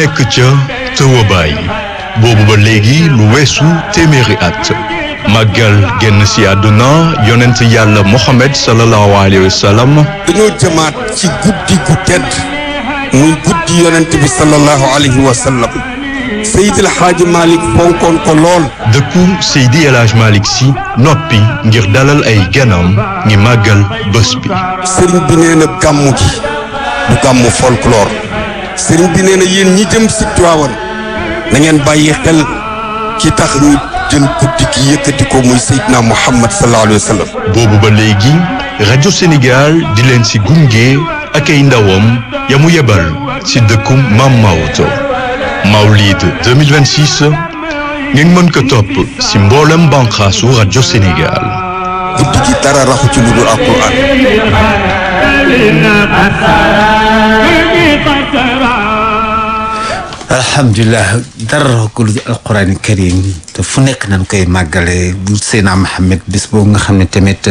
nekk ca tëwabaay boobu ba léegi lu weesu téeméeri at màggal génn si àdduna yonent yàlla Mohamed sallallahu alayhi wa sallam dañoo jëmaat ci guddi gu tedd muy guddi yonent bi sallallahu alayhi wa sallam Seydi El Hadji Malick fonkoon ko lool dëkku Seydi El Hadji Malick si noppi ngir dalal ay ganam ngi màggal bés bi sëriñ bi nee na gàmmu gi du gàmmu folklore sëriñ bi nee na yéen ñi jëm si Tiwaawan na ngeen bàyyi xel ki tax ñu jël guddi gi yëkkati ko muy Seydina Muhammad sallallahu alayhi wa sallam boobu ba léegi rajo Sénégal di leen si gunge ak ay ndawam ya mu yebal si dëkku Mam Maodo Mawlid 2026 ngeen mën ko topp si mboolem banqaasu rajo Sénégal guddi gi dara raxu ci lu dul alquran alhamdulilah dara ko lu alquran karim te fu nekk nañ koy màggale bu Seydina Mohamed bis boobu nga xam ne tamit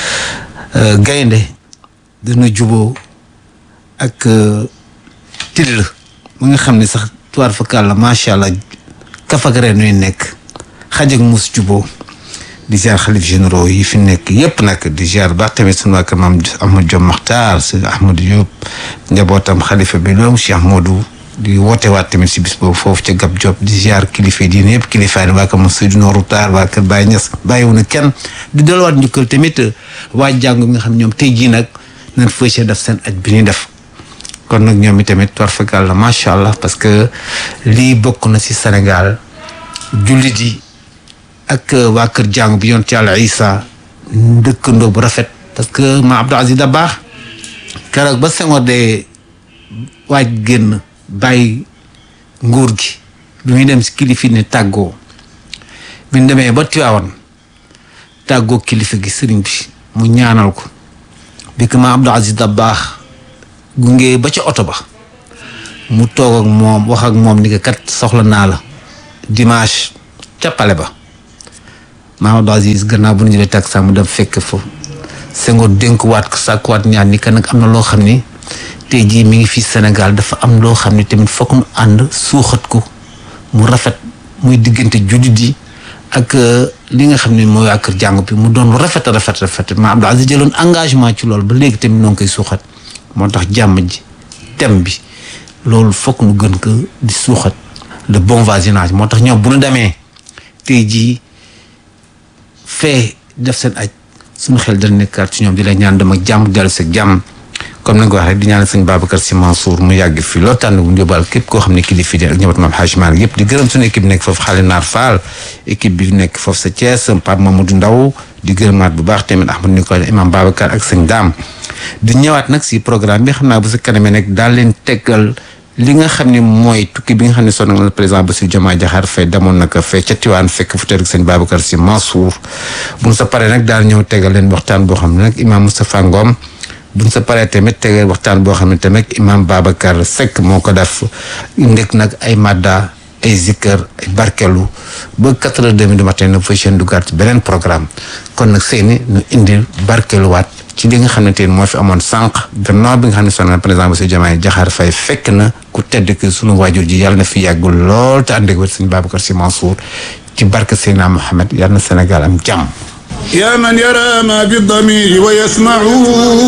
gaynde dana juboo ak till mu nga xam ne sax tuwaar fakal la macha allah kafak reen ñuy nekk xaj ak mus juboo di ziar xalif généraux yi fi nekk yëpp nag di ziar baax tamit sunu waa kër maam Ahmad Diop Makhtar si Ahmadou Diop njabootam xalifa bi doom Cheikh Modou di woote waat tamit si bis boobu foofu ca Gab Diop di ziar kilifa yi diine yëpp kilifa yi waa kër Seydou Nourou Taar waa kër Baye Niass bàyyiwuñu kenn di delluwaat njukkal tamit waa jàngu bi nga xam ñoom tey jii nag nañ fësee def seen aj bi ñuy def kon nag ñoom itamit war fakal la macha allah parce que lii bokk na si Sénégal jullit yi ak waa kër jàng bi yonent yàlla Isa dëkkandoo bu rafet parce que ma Abdou Aziz Dabakh keroog ba Senghor de waaj génn bàyyi nguur gi bi muy dem si kilifi ne tàggoo bi ñu demee ba Tiwaawan tàggoo kilifa gi sëriñ bi mu ñaanal ko bi ko ma Abdou Aziz Dabakh gunge ba ca oto ba mu toog ak moom wax ak moom ni ko kat soxla naa la dimanche ca pale ba Mamadou Aziz gannaaw bu ñu jëlee tax mu dem fekk foofu Senghor dénkuwaat ko sàkkuwaat ñaan ni que nag am na loo xam ni tey jii mi ngi fii Sénégal dafa am loo xam ni tamit fokk nu ànd suuxat ko mu rafet muy diggante jullit yi ak li nga xam ne mooy waa kër jàng bi mu doon lu rafet a rafet rafet ma Abdou Aziz jëloon engagement ci loolu ba léegi tamit noo ngi koy suuxat moo tax jàmm ji thème bi loolu fokk nu gën ko di suuxat le bon voisinage moo tax ñoom bu nu demee tey jii fee def seen aj suñu xel dal nekkaat ci ñoom di la ñaan dem ak jàmm dellu si jàmm comme ni nga ko waxee di ñaanal sëñ Babacar Sy Mansour mu yàgg fi loolu tànn bu njóbal képp koo xam ne kilifa di ak ñëbat maam Hadj Malick yëpp di gërëm suñu équipe nekk foofu xale naar Fall équipe bi nekk foofu sa Thiès Pape Mamadou Ndaw di gërëmaat bu baax tamit Ahmad Nicolas imam Babacar ak sëñ Daam di ñëwaat nag si programme bi xam naa bu sa kanamee nag daal leen teggal li nga xam ne mooy tukki bi nga xam ne sonn na président Bassirou Diomaye Diakhar Faye demoon na ko fee ca Tiwaan fekk fu tëdd sëñ Babacar Sy Mansour bu ñu sa paree nag daal ñëw tegal leen waxtaan boo xam ne nag imam Moustapha Ngom bu ñu sa paree tamit tegal waxtaan boo xam ne tamit imam Babacar Seck moo ko def ndek nag ay madda ay zikkër ay barkelu ba quatre heures demi du matin na fa seen dugaat ci beneen programme kon nag seeni ñu indil barkeluwaat ci li nga xam ne tey moo fi amoon sànq gannaaw bi nga xam ne sonal président Bassirou Diomaye Diakhar Faye fekk na ku tedd ki sunu waajur ji yàlla na fi yàggul lool te ànd ak wér sëñ Babacar Sy Mansour ci barke Seydina Mohamed yàlla na Sénégal am jàmm يا من يرى ما بالضمير ويسمع